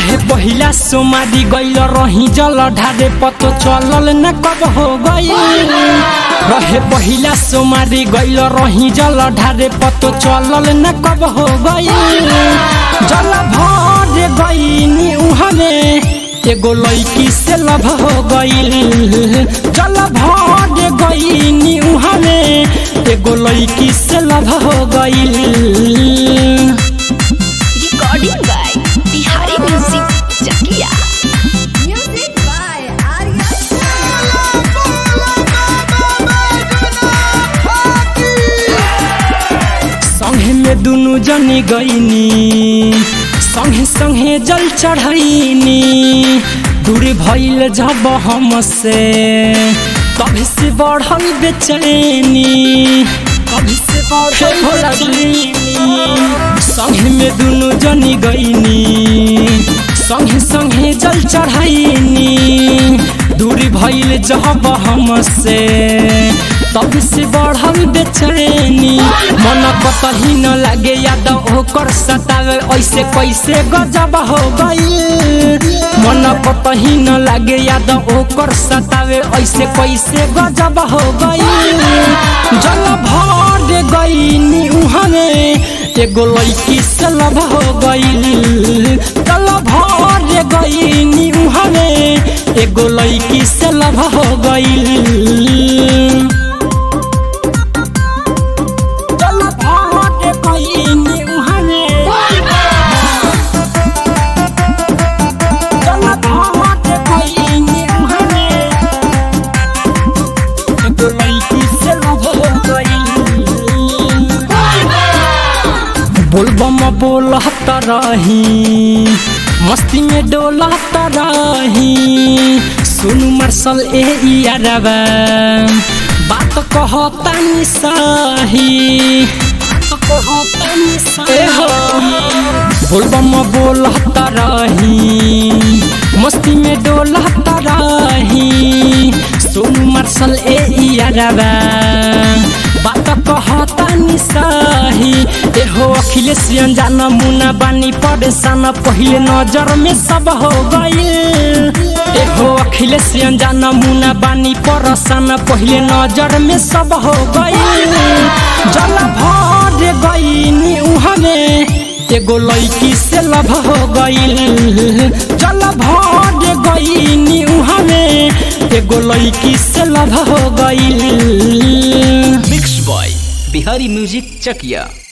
रहे पहिला सोमारी गइल रही जल ढारे पतो चलल न कब हो गइल रहे पहिला सोमारी गइल रही जल ढारे पतो चलल न कब हो गइल जल भर गइनी उहमे एगो लड़की से लभ हो गइल जल भर गइनी उहमे एगो लड़की से लभ हो गइल recording by Bihari Music Chakia. Music by Arya संगे में दुनु जनी गईनी संगे संगे जल चढ़ैनी दूर भइल जब हमसे कभी से बढ़ल बेचैनी कभी से बढ़ल बेचैनी संगे में दुनु जनी गईनी संगे संगे जल चढ़ैनी दूरी भइल जब हमसे तब से बढ़ल बेचैनी मन कतही न लागे याद ओकर सतावे ऐसे कैसे गजब हो गई मन कतही न लागे याद ओकर सतावे ऐसे कैसे गजब हो गई जल भर गईनी उहमे एगो लड़की से लभ हो गईल जल भर गईनी उहमे एगो लड़की से लभ हो गईल जल भर गईनी उहमे जल भर गईनी उहमे एगो लड़की से लभ हो गईल बोलबम बोलत रही मस्ती में डोलत रही सुनु मार्शल ए यारबा बात कहता नि सही बात कहता नि सही बोलबम बोलत रही मस्ती में डोलत रही सोनू मार्शल ए यारबा बात कहता नि सही एहो अखिलेश अनजान मुना बानी परेशान पहिले नजर में सब हो गइल एहो अखिलेश अनजान मुना बानी परेशान पहिले नजर में सब हो गइल जल भर गइनी उहमे एगो लड़की से लभ हो गइल जल भर गइनी उहमे एगो लड़की से लभ हो गइल mix by Bihari music Chakiya